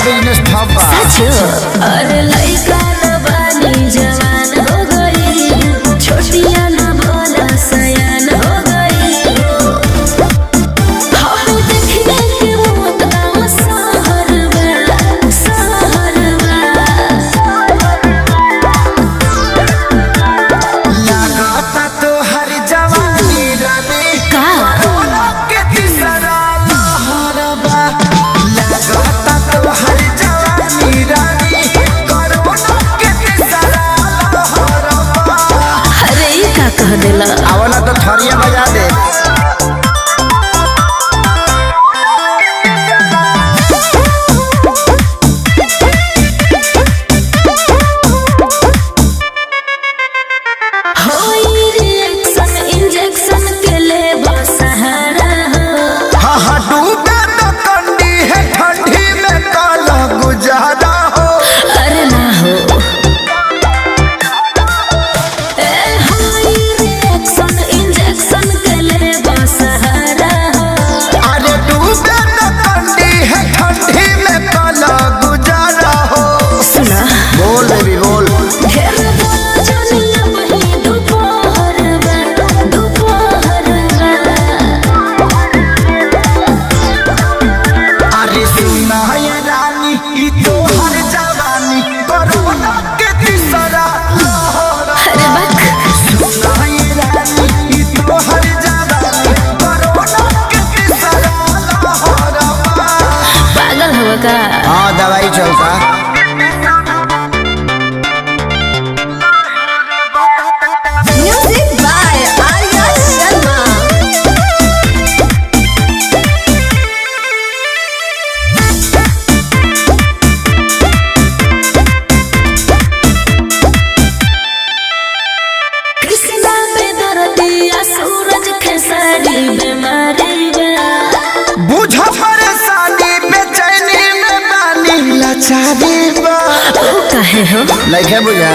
business ठप बा अरे लइका न बानी जवान हो गई छोटिया न बोला सयान हो गई हम देखने के मौत गाँव सहर बा सहर लागता तो हर जवानी रवि का कोरोना के तीसरा लहर बा लागता तो हर जवानी रवि कोरोना के तीसरा लहर बा अरे ई का कह देला आवला तो थरिया बजा दे होई रिएक्शन इंजेक्शन के ले सहारा हो हा हा डूबे तो कंडी है ठंडी में काला गुजारा हो अरे ना हो ए होई रिएक्शन इंजेक्शन के ले सहारा हो अरे डूबे तो कंडी है ठंडी में काला गुजारा हो सुना बोल बेबी बोल ढेर बोला जानिया वही दोपहर में दोपहर में अरे सुना ये रानी ई तो हर जवानी कोरोना के तीसरा लहर अरे बक सुना ये रानी ई तो हर जवानी कोरोना के तीसरा लहर पागल हो का हाँ दवाई चलता म्यूजिक बाय आर्या शर्मा कृष्णा पे दर्दिया सूरज खेसारी बीमारी बा बुझ परेशानी बेचैनी में बानी लाचारी बा ओ कहे हो लइके बुझा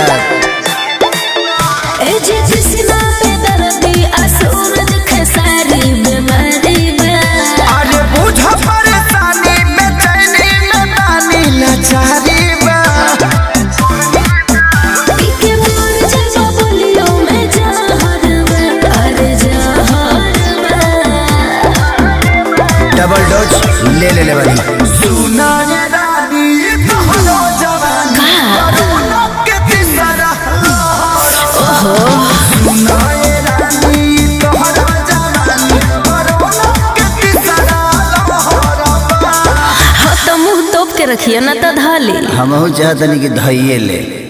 ए जे कृष्णा पे दर्दिया सूरज खेसारी बीमारी बा अरे बुझ परेशानी बेचैनी में बानी लाचारी बा पीके मोर जजा बोलियो मैं जहर बा अरे जहर बा डबल डोज ले ले ले वाली सुना ये रानी तोहरो जवानी कोरोना के तीसरा लहर सुना ये रानी तोहरो जवानी कोरोना के तीसरा लहर हाँ तो मुंह तोप के रखिए ना तो धाली हमहू चाहतनी कि धइये ले